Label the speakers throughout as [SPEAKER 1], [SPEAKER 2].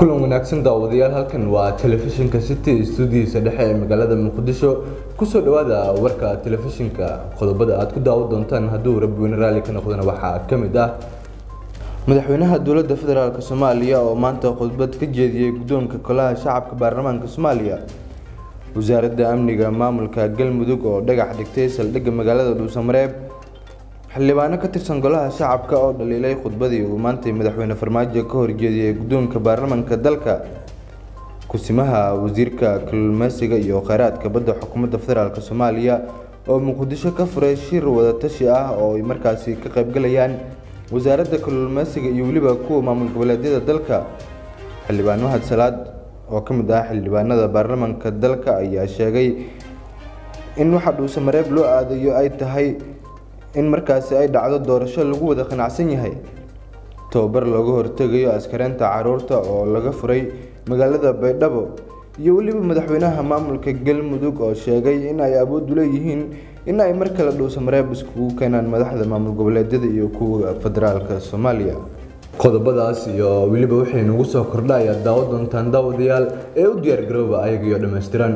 [SPEAKER 1] kulan wanaagsan daawadayaal halkan waa telefishinka city stuudiyiisa dhexe ee magaalada muqdisho kusoo dhawaada warka telefishinka qodobada aad ku daawan doontaan hadduu rabweyne raalli ka noqdana waxaa ka mid ah madaxweynaha dowladda federaalk soomaaliya oo maanta khudbad ka jeediyey guddoonka golaha shacabka baarlamaanka soomaaliya wasaaradda amniga maamulka galmudug oo dhagax dhigtay saldhigga magaalada dhuusamareeb xildhibaano ka tirsan golaha shacabka oo dhaliilay khudbadii uu maantay madaxweyne farmaajo ka horjeediyey guddoonka baarlamaanka dalka kusimaha wasiirka kalluumeysiga iyo kheyraadka badda xukuumadda federaalk soomaaliya oo muqdisho ka furay shir wadatashi ah oo ay markaasi ka qaybgalayaan wasaaradda kalluumeysiga iyo weliba kuwa maamul goboleedyada dalka xildhibaan mahad salaad oo ka mid ah xildhibaanada baarlamaanka dalka ayaa sheegay in waxa dhuusamareeb loo aadayo ay tahay in markaasi ay dhacdo doorasho lagu wada qanacsan yahay tababar looga hortegayo askareynta caruurta oo laga furay magaalada baydhabo iyo weliba madaxweynaha maamulka galmudug oo sheegay in ay awood u leeyihiin in ay mar kale dhuusamareeb iskugu keenaan madaxda maamul goboleedyada iyo kuwa federaalka soomaaliya qodobadaas iyo weliba waxay nagu soo kordha ayaad daawo doontaan daawadayaal ee u diyaargarooba ayagiyo dhammaystiran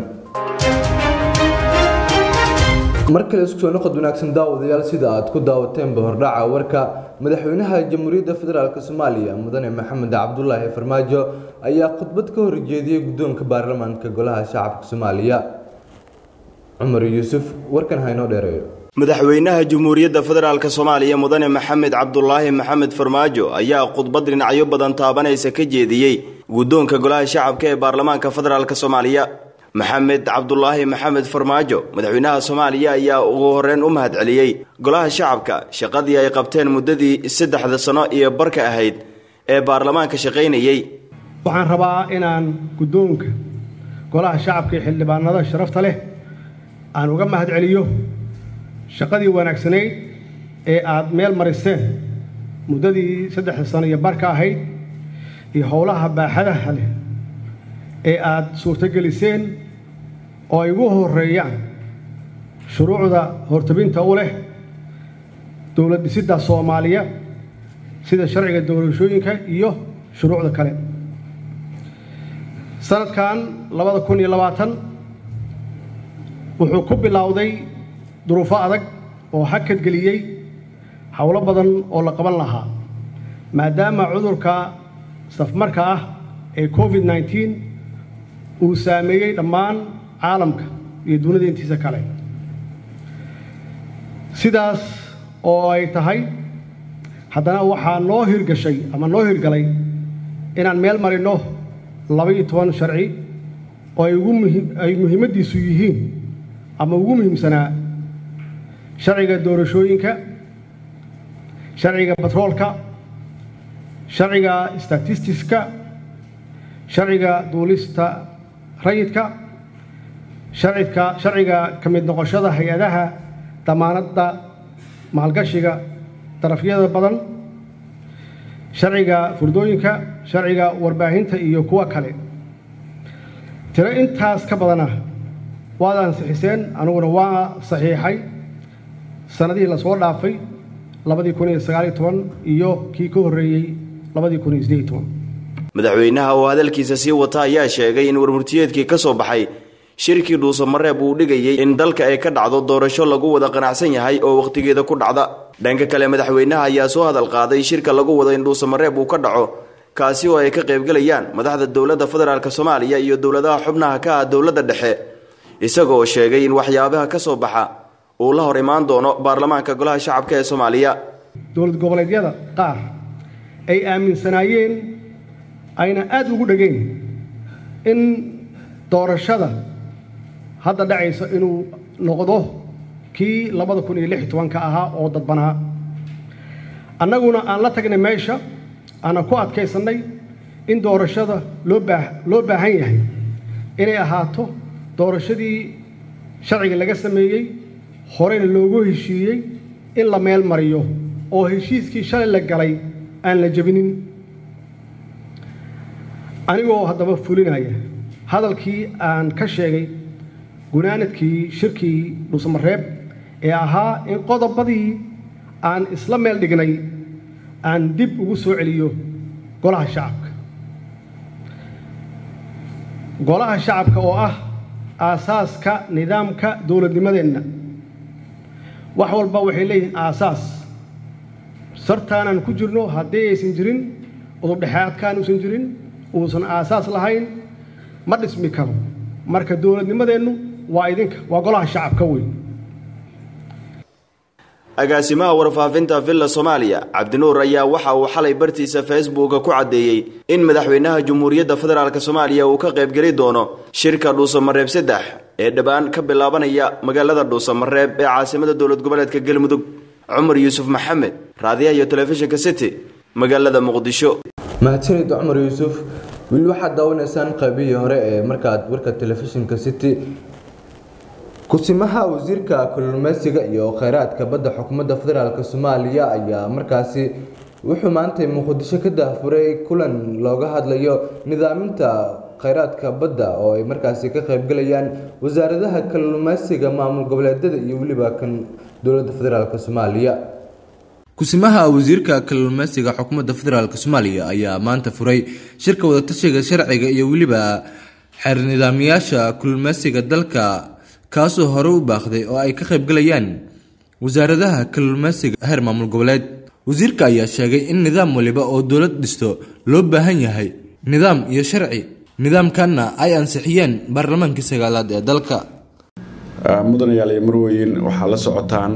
[SPEAKER 1] mar kale isku soo noqod wanaagsan daawadayaal sida aad ku daawateenba hordhaca warka madaxweynaha jamhuuriyadda federaalk soomaaliya mudane maxamed cabdulaahi farmaajo ayaa khudbad ka horjeediyey guddoonka baarlamaanka golaha shacabka soomaaliya cumar yuusuf warkan haynoo dheereeyo
[SPEAKER 2] madaxweynaha jamhuuriyadda federaalk soomaaliya mudane maxamed cabdulaahi maxamed farmaajo ayaa khudbad dhinacyo badan taabanaysa ka jeediyey guddoonka golaha shacabka ee baarlamaanka federaalk soomaaliya maxamed cabdulaahi maxamed farmaajo madaxweynaha soomaaliya ayaa ugu horeyn u mahad celiyey golaha shacabka shaqadii ay qabteen muddadii saddexda sano iyo barka ahayd ee baarlamaanka shaqaynayey
[SPEAKER 3] waxaan rabaa inaan guddoonka golaha shacabka iyo xildhibaanada sharafta leh aan uga mahad celiyo shaqadii wanaagsanayd ee aad meel mariseen muddadii saddexda sano iyo barka ahayd iyo howlaha baaxadaha leh ee aad suurtogeliseen oo ay ugu horeeyaan shuruucda hortabinta u leh dowlad dhisidda soomaaliya sida sharciga doorashooyinka iyo shuruucda kale sanadkan labada kun iyo labaatan wuxuu ku bilowday duruufo adag oo hakadgeliyey howlo badan oo la qaban lahaa maadaama cudurka safmarka ah ee covid nneteen uu saameeyey dhammaan caalamka iyo dunida intiisa kale sidaas oo ay tahay haddana waxaa noo hirgashay ama noo hirgalay inaan meel marinno laba-iyo toban sharci oo ay ugu muhiim ay muhiimaddiisu yihiin ama ugu muhiimsanaa sharciga doorashooyinka sharciga batroolka sharciga statistiska sharciga duulista rayidka sharcidka sharciga ka mid noqoshada hay-adaha damaanadda maalgashiga darafyada badan sharciga furdooyinka sharciga warbaahinta iyo kuwa kale tiro intaas ka badana waad ansixiseen aniguna waa saxiixay sannadihii lasoo dhaafay labadii kun iyo sagaaliyo toban iyo kii ka horreeyey labadii kun iyo siddeed iyo toban
[SPEAKER 2] madaxweynaha oo hadalkiisa sii wata ayaa sheegay in warmurtiyeedkii ka soo baxay shirkii dhuusamareeb uu dhigayey in dalka ay ka dhacdo doorasho lagu wada qanacsan yahay oo wakhtigeeda ku dhacda dhanka kale madaxweynaha ayaa soo hadal qaaday shirka lagu wado in dhuusamareeb uu ka dhaco kaasi oo ay ka qaybgelayaan madaxda dowladda federaalk soomaaliya iyo dowladaha xubnaha ka ah dowladda dhexe isagoo sheegay in waxyaabaha ka soo baxa uu la hor imaan doono baarlamaanka golaha shacabka ee soomaaliya
[SPEAKER 3] dowlad goboleedyada qaar ay aaminsanaayeen ayna aada ugu dhegeen in doorashada hadda dhacaysa inuu noqdo kii labada kun iyo lix iyo tobanka ahaa oo dadbanaa annaguna aan la tagnay meesha aanan ku adkaysannay in doorashada loo baa loo baahan yahay inay ahaato doorashadii sharciga laga sameeyey horeyna loogu heshiiyey in la meel mariyo oo heshiiskii shalay la galay aan la jebinin anigoo haddaba fulinaya hadalkii aan ka sheegay gunaanadkii shirkii dhuusamareeb ee ahaa in qodobadii aan isla meel dhignay aan dib ugu soo celiyo golaha shacabka golaha shacabka oo ah aasaaska nidaamka dowladnimadeenna wax walba waxay leeyihiin aasaas sartaanaan ku jirno haddii aysan jirin udubdhexaadkaan uusan jirin uusan aasaas lahayn ma dhismi karo marka dowladnimadeennu waa idinka waa golaha shacabka weyn
[SPEAKER 2] agaasimaha warfaafinta villa soomaaliya cabdinuur ayaa waxa uu xalay bartiisa facebooka ku caddeeyey in madaxweynaha jamhuuriyadda federaalk soomaaliya uu ka qaybgeli doono shirka dhuusamareeb saddex ee dhowaan ka bilaabanaya magaalada dhuusamareeb ee caasimada dowlad goboleedka galmudug cumar yuusuf maxamed raadiyaha iyo telefishinka city magaalada muqdisho
[SPEAKER 1] mahadsanid cumar yuusuf weli waxaad daawanaysaan qaybihii hore ee markaad warka telefishinka city kusimaha wasiirka kalluumeysiga iyo kheyraadka badda xukuumadda federaalk soomaaliya ayaa markaasi wuxuu maantay muqdisho ka daahfuray kulan looga hadlayo nidaaminta kheyraadka badda oo ay markaasi ka qaybgalayaan wasaaradaha kalluumeysiga maamul goboleedyada iyo weliba kan dowladda federaalk soomaaliya kusimaha wasiirka kalluumeysiga xukuumadda federaalk soomaaliya ayaa maanta furay shirka wadatashiga sharciga iyo weliba xeer nidaamyaasha kalluumeysiga dalka kaasoo hore u baaqday oo ay ka qaybgalayaan wasaaradaha kalluumeysiga heer maamul goboleed wasiirka ayaa sheegay in nidaam waliba oo dowlad dhisto loo baahan yahay nidaam iyo sharci nidaamkanna ay ansixiyeen baarlamaankii sagaalaad ee dalka
[SPEAKER 4] mudanayaal iyo marweyn waxaa la socotaan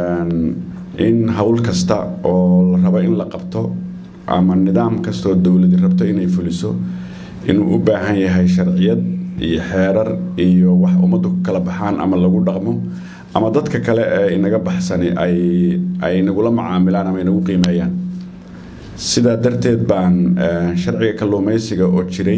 [SPEAKER 4] in howl kasta oo la rabo in la qabto ama nidaam kastaoo dowladi rabto inay fuliso inuu u baahan yahay sharciyad iyo xeerar iyo wax ummaddu ku kala baxaan ama lagu dhaqmo ama dadka kale ee inaga baxsani ay ay nagula macaamilaan ama inagu qiimeeyaan sidaa darteed baan sharciga kalluumeysiga oo jiray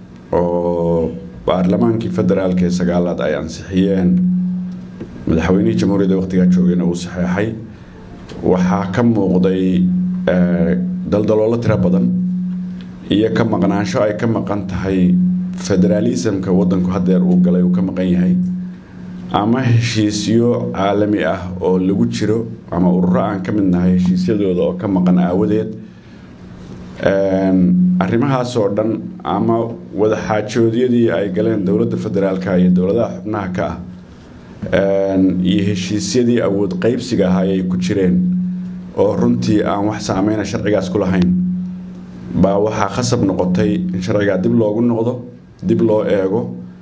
[SPEAKER 4] oo baarlamaankii federaalk ee sagaalaad ay ansixiyeen madaxweynihii jamhuuriyadda waqtigaa joogayna uu saxeexay waxaa ka muuqday daldaloolo tiro badan iyo ka maqnaansho ay ka maqan tahay federaalismka wadanku hadeer uu galay uu ka maqan yahay ama heshiisyo caalami ah oo lagu jiro ama ururo aan ka mid nahay heshiisyadooda oo ka maqan aawadeed arrimahaasoo dhan ama wadaxaajoodyadii ay galeen dowladda federaalka iyo dowladaha xubnaha ka ah iyo heshiisyadii awood qeybsiga ahaa ay ku jireen oo runtii aan wax saameyna sharcigaas ku lahayn baa waxaa khasab noqotay in sharcigaa dib loogu noqdo dib loo eego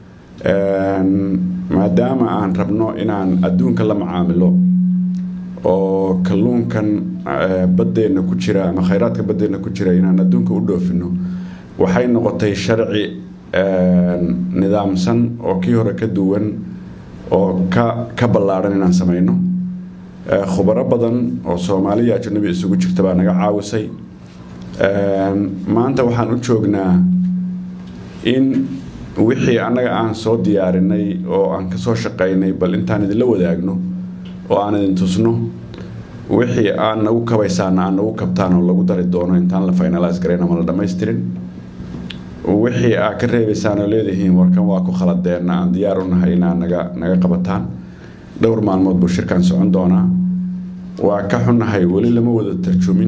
[SPEAKER 4] maadaama aan rabno inaan adduunka la macaamilo oo kalluunkan baddeenna ku jira ama khayraadka baddeenna ku jira inaan adduunka u dhoofino waxay noqotay sharci nidaamsan oo kii hore ka duwan oo ka ka ballaadhan inaan samayno khubaro badan oo soomaaliya ajanabi isugu jirta baa naga caawisay maanta waxaan u joognaa in wixii annaga aan soo diyaarinay oo aan ka soo shaqaynay bal intaan idinla wadaagno oo aan idin tusno wixii aan nagu kabaysaana aan nagu kabtaan oo lagu dari doono intaan la finalaas garayn ama la dhammaystirin wixii aad ka reebaysaan oo leedihiin warkan waa ku khaladeenna aan diyaar u nahay inaad naga naga qabataan dhowr maalmood buu shirkan socon doonaa waa ka xunnahay weli lama wada tarjumin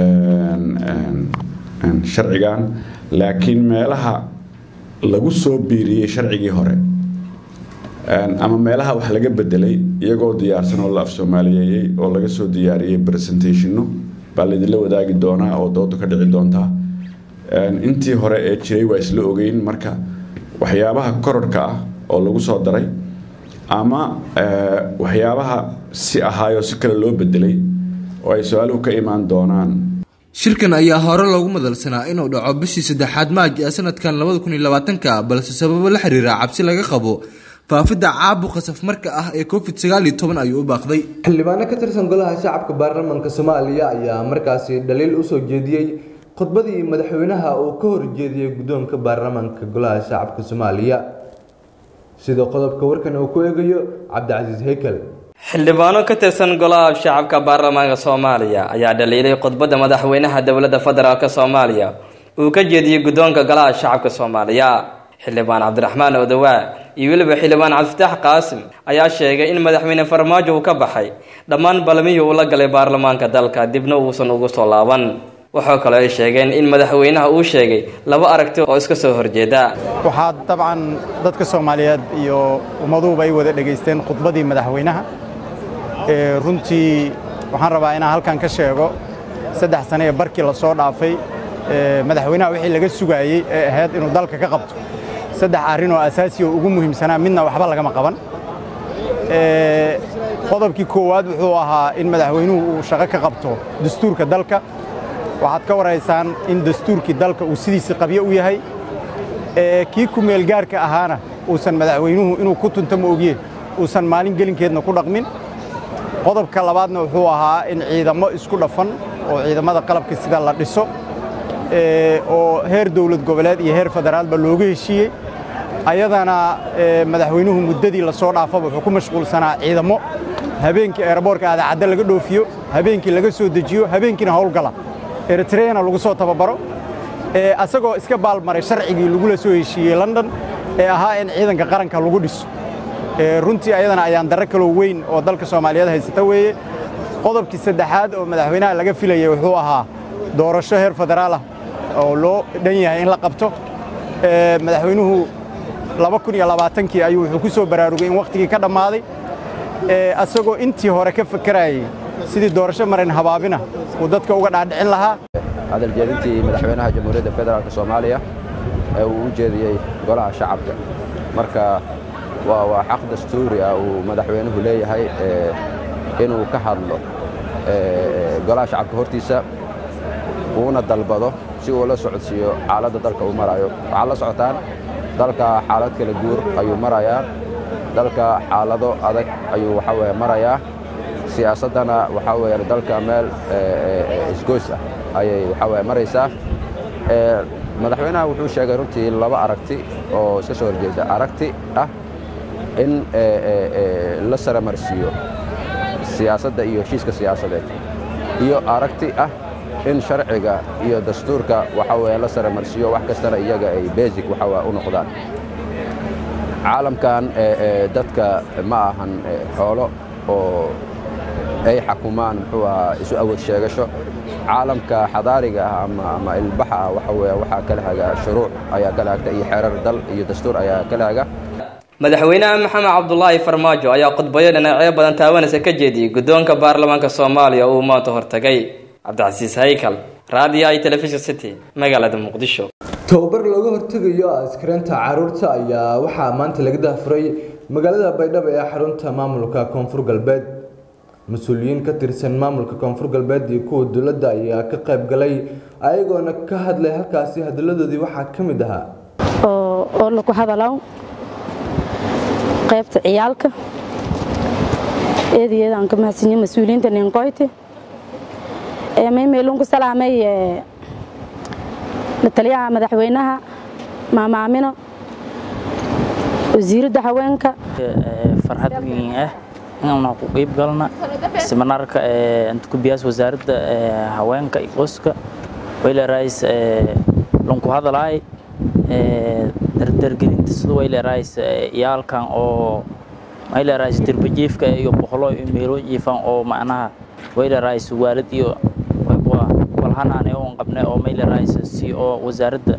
[SPEAKER 4] sharcigan laakiin meelaha lagu soo biiriyey sharcigii hore ama meelaha wax laga bedelay iyagoo diyaarsan oo la af soomaaliyeeyey oo laga soo diyaariyey presentationno baa laydinla wadaagi doonaa oo doodu ka dhici doontaa intii hore ee jiray waa isla ogeyn marka waxyaabaha kororhka ah oo lagu soo daray ama waxyaabaha si ahaayoo si kale loo bedelay oo ay su-aaluhu ka imaan doonaan
[SPEAKER 1] shirkan ayaa hore loogu madalsanaa inuu dhaco bishii saddexaad maaj ee sanadkan labada kun iyo labaatanka balse sababo la xiriira cabsi laga qabo faafidda caabuqa safmarka ah ee covid sagaal iyo toban ayuu u baaqday xildhibaano ka tirsan golaha shacabka baarlamaanka soomaaliya ayaa markaasi dhaliil usoo jeediyey khudbadii madaxweynaha uu ka horjeediyey guddoonka baarlamaanka golaha shacabka soomaaliya sida qodobka warkan uu ku eegayo cabdicasiis heykel
[SPEAKER 5] xildhibaano ka tirsan golaha shacabka baarlamaanka soomaaliya ayaa dhaliilay khudbadda madaxweynaha dowladda federaalk soomaaliya uu ka jeediyey guddoonka golaha shacabka soomaaliya xildhibaan cabdiraxmaan odawaa iyo weliba xildhibaan cabdifitaax qaasim ayaa sheegay in madaxweyne farmaajo uu ka baxay dhammaan balmihii uu la galay baarlamaanka dalka dibna uusan ugu soo laaban waxaa kaloo ay sheegeen in madaxweynaha uu sheegay laba aragti oo iska soo horjeeda
[SPEAKER 6] waxaa dabcan dadka soomaaliyeed iyo ummaduhuba ay wada dhegaysteen khudbadii madaxweynaha runtii waxaan rabaa inaan halkan ka sheego saddex sane ee barkii la soo dhaafay madaxweynaha wixii laga sugaayey ee ahayd inuu dalka ka qabto saddex arrin oo asaasi oo ugu muhiimsanaa midna waxba lagama qaban qodobkii koowaad wuxuu ahaa in madaxweynuhu uu shaqo ka qabto dastuurka dalka waxaad ka waraysaan in dastuurkii dalka uu sidiisii qabyo u yahay kii ku meelgaarka ahaana uusan madaxweynuhu inuu ku tunto ma ogye uusan maalin gelinkeedna ku dhaqmin qodobka labaadna wuxuu ahaa in ciidamo isku dhafan oo ciidamada qalabka sida la dhiso oo heer dowlad goboleed iyo heer federaalba looga heshiiyey ayadana madaxweynuhu muddadii la soo dhaafaba wuxuu ku mashquulsanaa ciidamo habeenkii eeraboorka aadacadda laga dhoofiyo habeenkii laga soo dejiyo habeenkiina howlgala eritreana lagu soo tababaro asagoo iska baalmaray sharcigii lagula soo heshiiyey london ee ahaa in ciidanka qaranka lagu dhiso runtii ayadana ayaan darro kaloo weyn oo dalka soomaaliyeed haysata weeye qodobkii saddexaad oo madaxweynaha laga filayay wuxuu ahaa doorasho heer federaalah oo loo dhan yahay in la qabto madaxweynuhu laba kun iyo labaatankii ayuu wuxuu ku soo baraarugay in wakhtigii ka dhammaaday asagoo intii hore ka fakarayay sidii doorasho marin habaabina uu dadka uga dhaadhicin lahaa
[SPEAKER 7] hadaljeedintii madaxweynaha jamhuuriyadda federaalk soomaaliya ee uu u jeediyey golaha shacabka marka waa xaq dastuuri ah uu madaxweynuhu leeyahay inuu ka hadlo golaha shacabka hortiisa uuna dalbado si uu la socodsiiyo xaaladda dalka uu marayo waxaad la socotaan dalka xaalad kala guur ayuu marayaa dalka xaalado adag ayuu waxaa weye marayaa siyaasaddana waxaa weeyaan dalka meel isgoys ah ayay waxaa weye maraysaa madaxweynaha wuxuu sheegay runtii laba aragti oo iska soo horjeeda aragti ah in la saramarsiiyo siyaasadda iyo heshiiska siyaasadeed iyo aragti ah in sharciga iyo dastuurka waxa weeye la saramarsiiyo wax kastana iyaga ay basic waxa u noqdaan caalamkan dadka ma ahan xoolo oo ay xakumaan muxuu ahaa isu awood sheegasho caalamka xadaariga ah ama ama ilbaxa ah waxa weeye waxaa kala haga shuruuc ayaa kala hagta iyo xeerar dal iyo dastuur ayaa kala haga
[SPEAKER 5] madaxweynaha maxamed cabdulaahi farmaajo ayaa khudbayo dhinacyo badan taabanaysa ka jeediyey guddoonka baarlamaanka soomaaliya uu maanta hortagay cabdicasiis haykal raadiyo i telefishon city magaalada muqdisho
[SPEAKER 1] tababar looga hortegayo askaraynta caruurta ayaa waxaa maanta laga daafuray magaalada baydhabo ee xarunta maamulka koonfur galbeed mas-uuliyiin ka tirsan maamulka koonfur galbeed iyo kuwa dowladda ayaa ka qayb galay ayagoona ka hadlay halkaasi hadalladoodii waxaa ka mid ahaa
[SPEAKER 8] oo laku hadalaw qaybta ciyaalka eedayeedaan ka mahadsanyihin mas-uuliyiinta ninqoyti maymeelun ku salaamay lataliyaha madaxweynaha maama amino wasiiradda haweenka
[SPEAKER 9] farxad weyn ah inaanu ku qeyb galna seminaarka antukubiyaas wasaaradda haweenka iyo qoyska waylerais lanku hadalaay dardargelinta sida waylerais iyaalkan oo waylerais derbajiifka iyo boqolo iyo meelo jiifan oo macnaha waylerais waalid iyo walhanaane oon qabne oo maylerais si oo wasaaradda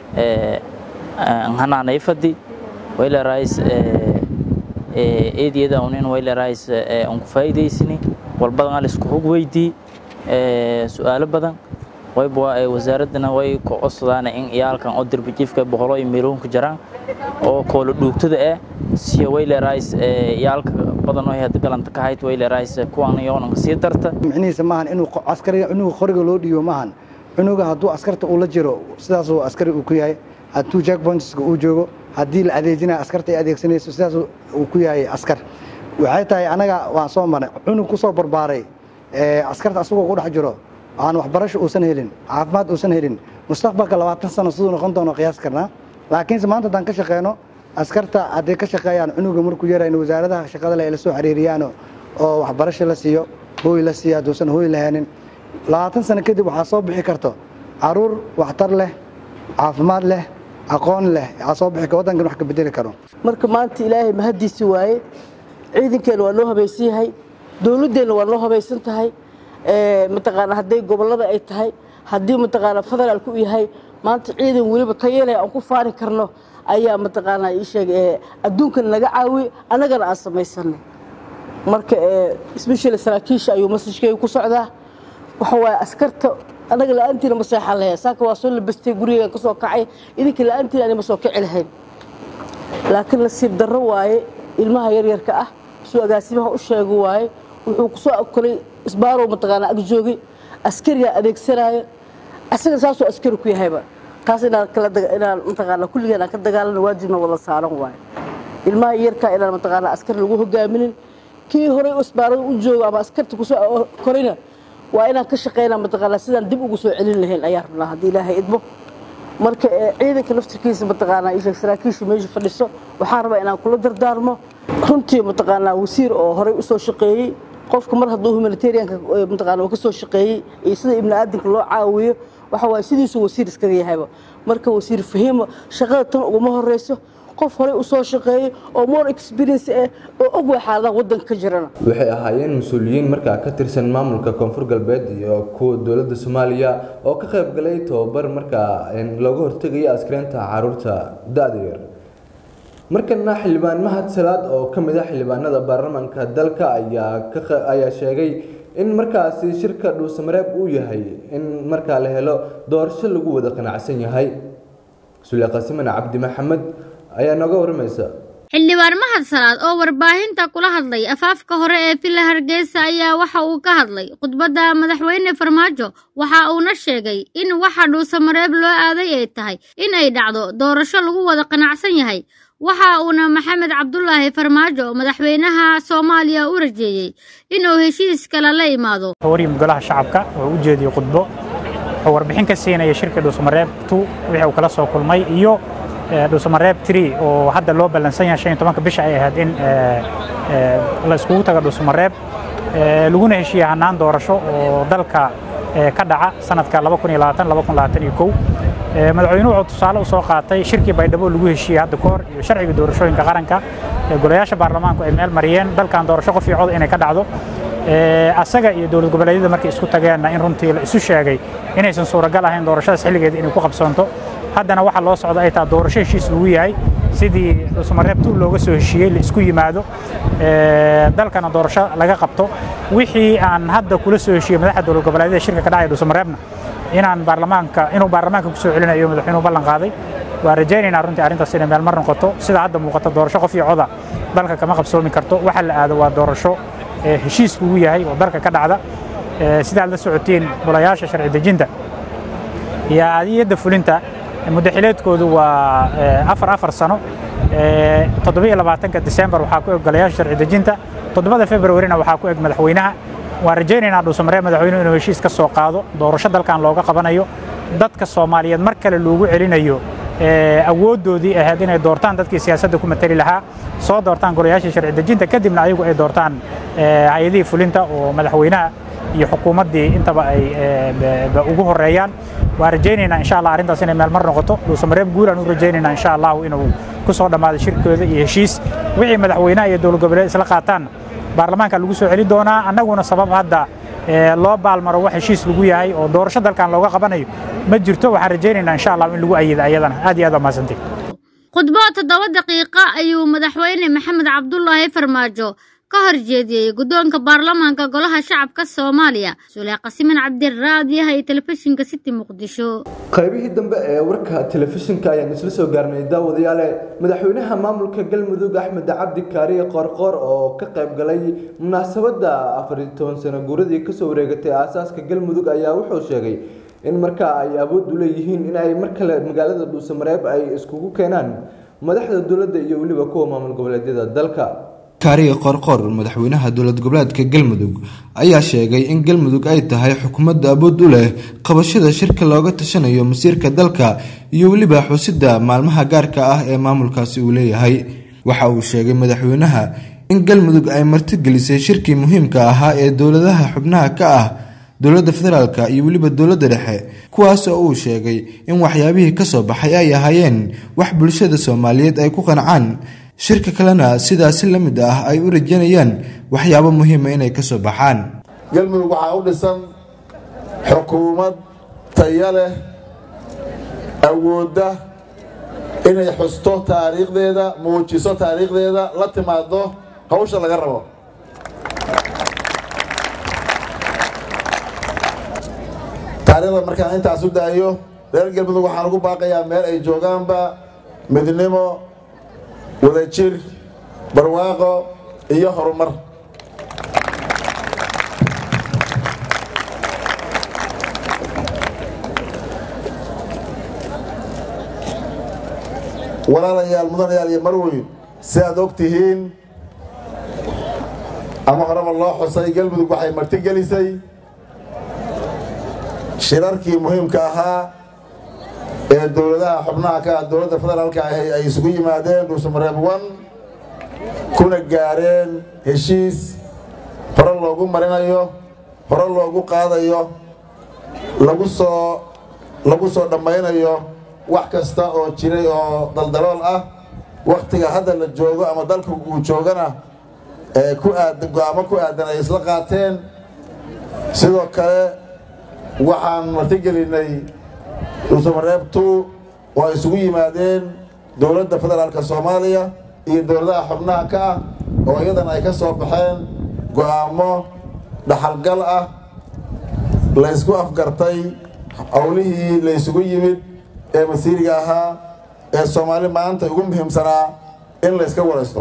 [SPEAKER 9] hanaanay fadi waylerais eediyada unin waylerais aan ku faa'iidaysani walbadan al isku hog weydii su-aalo badan wayba wasaaraddana way ku codsadaan in iyaalkan oo derbajiifka boqolo iyo meeloonka jaraan oo koolo dhuugtada ah siya waylerais iyaalka badan oo hadda galanta ka hayd waylerais kuwan yoonanka sii darta
[SPEAKER 10] micnihiisa maahan inuu askariga cunuga qoriga loo dhiibo maahan cunuga hadduu askarta uu la jiro sidaasuu askari uu ku yahay hadduu jackpointska uu joogo haddii la adeejinaya askarta ay adeegsanayso sidaas uu ku yahay askar waxay tahay anaga waan soo marnay cunug ku soo barbaaray askarta asagoo ku dhex jiro aan waxbarasho uusan helin caafimaad uusan helin mustaqbalka labaatan sano siduu noqon doono qiyaas karnaa laakiinse maanta haddaan ka shaqeyno askarta hadday ka shaqeeyaan cunuga markuu yarayn wasaaradaha shaqada le ay la soo xiriiriyaan oo waxbarasho la siiyo hooy la siiyo hadduusan hooy lahaanin labaatan sano kadib waxaa soo bixi karto caruur waxtar leh caafimaad leh aqoon leh aa soo bixi waddankan wax ka bedeli karo
[SPEAKER 11] marka maanta ilaahay mahaddiisi waaye ciidankeenna waa noo habaysan yahay dowladdeenna waa noo habaysan tahay mataqaana hadday gobollada ay tahay haddii mataqaanaa federaalku u yahay maanta ciidan weliba tayale aan ku faani karno ayaa mataqaanaa ii sheeg adduunkan naga caawiye annagana aan samaysanay marka special saraakiisha ayuu masajkeyga ku socdaa waxa waaye askarta annaga la-aantiina ma seexan lahayn saaka waa soo labastay gurigeegan ka soo kacay idinka la-aantiina ani ma soo kici lahayn laakiin nasiib darro waaye ilmaha yaryarka ah suu agaasimaha u sheega waaye wuxuu ku soo akolay isbaarow mataqaanaa ag joogay askarigaa adeegsanaayo asaga saasuu askari ku yahayba taas inaan kala inaan mataqaanaa kulligeen aan ka dagaalano waajibna wada saaran waaye ilmaha yarkaa inaan mataqaanaa askari lagu hogaaminin kii horey isbaarada u jooga ama askarta kusoo korayna waa inaan ka shaqaynaa mataqaanaa sidaan dib ugu soo celin lahayn ayaa rabnaa haddii ilaahay idmo marka ciidanka laftirkiisa mataqaanaa isheeg saraakiisha meesha fadhiso waxaan rabaa inaan kula dardaarmo runtii mataqaanaa wasiir oo horey usoo shaqeeyey qofka mar hadduu humanitarianka mataqaanaa uu ka soo shaqeeyey iyo sida ibni aadamka loo caawiyo waxa waaye sidiisuu wasiir iskaga yahayba marka wasiir fahiimo shaqada tan uguma horeyso qof horey usoo shaqeeyey oo more experience ah oo og waa xaaladaha waddanka ka jirana
[SPEAKER 1] waxay ahaayeen mas-uuliyiin markaa ka tirsan maamulka koonfur galbeed iyo kuwa dowladda soomaaliya oo ka qayb galay tababar markaa looga hortegaya askreynta caruurta da-da yar markana xildhibaan mahad salaad oo ka mid ah xildhibaanada baarlamaanka dalka ayaa ayaa sheegay in markaasi shirka dhuusamareeb uu yahay in markaa la helo doorasho lagu wada qanacsan yahay sule qasiman cabdi maxamed ayaa nooga waramaysa
[SPEAKER 12] xildhibaan mahad salaad oo warbaahinta kula hadlay afaafka hore ee villa hargeysa ayaa waxa uu ka hadlay khudbadda madaxweyne farmaajo waxa uuna sheegay in waxa dhuusamareeb loo aaday ay tahay in ay dhacdo doorasho lagu wada qanacsan yahay waxa uuna maxamed cabdulaahi farmaajo madaxweynaha soomaaliya u rajeeyey inuu heshiis kale la imaado
[SPEAKER 13] wariyim golaha shacabka oo u jeediyey khudbo oo warbixin ka siinaya shirka dhuusamareeb tu wixii uu kala soo kulmay iyo dhuusamareeb tri oo hadda loo ballansan yahay shan iyo tobanka bisha ay ahayd in la iskugu tago dhuusamareeb laguna heshiiya hannaan doorasho oo dalka ka dhaca sanadka madaxweynuhu wuxuu tusaale u soo qaatay shirkii baydhabo lagu heshiiyey hadda kahor iyo sharciga doorashooyinka qaranka ee golayaasha baarlamaanku ay meel mariyeen dalkan doorasho qof iyo cod inay ka dhacdo asaga iyo dowlad goboleedyada markay isku tageenna in runtii la isu sheegay inaysan suuragal ahayn doorashadaas xilligeeda inay ku qabsoonto haddana waxa loo socda ay tahay doorasho heshiis lagu yahay sidii dhuusamareeb tu looga soo heshiiyey la isku yimaado dalkana doorasho laga qabto wixii aan hadda kula soo heshiiyey madaxda dowlad goboleedyada shirka ka dhacaya dhuusamareebna inaan baarlamaanka inuu baarlamaanka kusoo celinayo madaxweynuhu ballan qaaday waa rajaynaynaa runtii arrintaas inay meel mar noqoto sida hadda muuqato doorasho qof iyo coda dalka kama qabsoomi karto waxa la aado waa doorasho heshiis lagu yahay oo dalka ka dhacda sidaad la socotiin golayaasha sharci dejinta iyo adiyadda fulinta muddaxileedkoodu waa afar afar sano toddobiyo labaatanka disembar waxaa ku eg golayaasha sharci dejinta toddobada februarina waxaa ku eg madaxweynaha waan rajaynaynaa dhuusamareeb madaxweynuhu inuu heshiis ka soo qaado doorasho dalkan looga qabanayo dadka soomaaliyeed mar kale loogu celinayo awooddoodii ahayd inay doortaan dadkii siyaasadda ku matali lahaa soo doortaan golayaashii sharci dejinta kadibna ayagu ay doortaan hay-adihii fulinta oo madaxweynaha iyo xukuumaddii intaba ay ugu horeeyaan waan rajaynaynaa insha allah arrintaas inay meel mar noqoto dhuusamareeb guulaan u rajaynaynaa insha allahu inuu ku soo dhammaado shirkooda iyo heshiis wixii madaxweynaha iyo dowlad goboleed isla qaataan baarlamaanka lagu soo celi doonaa annaguna sabab hadda loo baalmaro wax heshiis lagu yahay oo doorasho dalkan looga qabanayo ma jirto waxaan rajaynaynaa insha allah in lagu ayida ayadana aad iyo aad waa mahadsantay
[SPEAKER 12] khudbo toddoba daqiiqo ayuu madaxweyne maxamed cabdulaahi farmaajo ka hor jeediyey guddoonka baarlamaanka golaha shacabka soomaaliya sulee qasiman cabdiraadiyaha iyo telefishinka city muqdisho
[SPEAKER 1] qaybihii dambe ee warka telefishinka ayaan isla soo gaarnay daawadayaale madaxweynaha maamulka galmudug axmed cabdi kaariye qoorqoor oo ka qayb galay munaasabadda afar iyo toban sano guuradii kasoo wareegatay aasaaska galmudug ayaa wuxuu sheegay in markaa ay awood u leeyihiin in ay mar kale magaalada dhuusamareeb ay iskugu keenaan madaxda dowladda iyo weliba kuwa maamul goboleedyada dalka kaariye qorqor madaxweynaha dowlad goboleedka galmudug ayaa sheegay in galmudug ay tahay xukuumadda awood u leh qabashada shirka looga tashanayo masiirka dalka iyo weliba xusidda maalmaha gaarka ah ee maamulkaasi uu leeyahay waxa uu sheegay madaxweynaha in galmudug ay martigelisay shirkii muhiimka ahaa ee dowladaha xubnaha ka ah dowladda federaalk iyo weliba dowladda dhexe kuwaas oo uu sheegay in waxyaabihii kasoo baxay ay ahaayeen wax bulshada soomaaliyeed ay ku qancaan shirka kalena sidaasi la mid ah ay u rajanayaan waxyaabo muhiima inay kasoo baxaan
[SPEAKER 14] galmudug waxaa u dhisan xukuumad taya leh awoodda inay xusto taariikhdeeda muujiso taariikhdeeda la timaado hawsha laga rabo taariikhda markaan intaas u daayo reer galmudug waxaan ugu baaqayaa meel ay joogaanba midnimo wadajir barwaaqo iyo horumar walaalayaal mudanayaal iyo marweyn si aad og tihiin ama horeba loo xusay galmudug waxay martigelisay shirarkii muhiimka ahaa ee dowladaha xubnaha ka ah dowladda federaalka ahi ay isugu yimaadeen dhuusamareeb one kuna gaareen heshiis hore loogu marinayo hore loogu qaadayo lagu soo lagu soo dhammaynayo wax kasta oo jiray oo daldalool ah wakhtiga hadda la joogo ama dalka uu joogana ee ku aadan go-aamo ku aadan ay isla qaateen sidoo kale waxaan martigelinay dhuusamareeb two oo ay isugu yimaadeen dowladda federaalka soomaaliya iyo dowladaha xubnaha ka ah oo iyadana ay ka soo baxeen go-aamo dhaxalgal ah la ysku afgartay howlihii la ysugu yimid ee masiiriga ahaa ee soomaali maanta ugu muhiimsanaa in la yska waraysto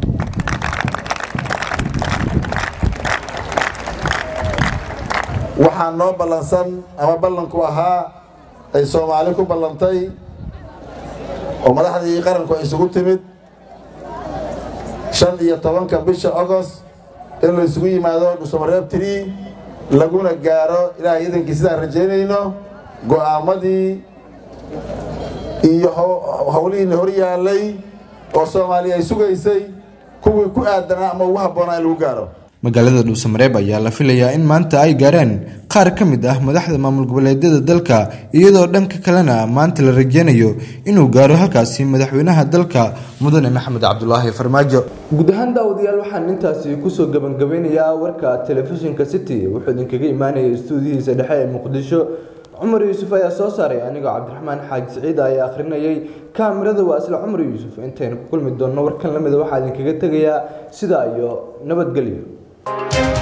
[SPEAKER 14] waxaa noo ballansan ama ballanku ahaa ay soomaali ku ballantay oo madaxdii qaranku ay isugu timid shan iyo tobanka bisha agost in la isugu yimaado dhuusamareeb tiri laguna gaaro ilaahay idankii sidaan rajaynayno go'aamadii iyo howlihiina hor yaallay oo soomaaliya ay sugaysay kuwii ku aadanaa ama ugu habboonaa in lagu gaaro
[SPEAKER 1] magaalada dhuusamareeb ayaa la filayaa in maanta ay gaaraan qaar ka mid ah madaxda maamul goboleedyada dalka iyadoo dhanka kalena maanta la rajeynayo inuu gaaro halkaasi madaxweynaha dalka mudane maxamed cabdulaahi farmaajo guud ahaan daawadayaal waxaan intaasi kusoo gabangabeynayaa warka telefishinka city wuxuu idinkaga imaanaya istuudiyihiisa dhexe ee muqdisho cumar yuusuf ayaa soo saaray anigoo cabdiraxmaan xaaji siciid ayaa akhrinayay kaamirada waa isla cumar yuusuf intaynu ku kulmi doonno warkan lamida waxaa idinkaga tegayaa sidaa iyo nabadgelyo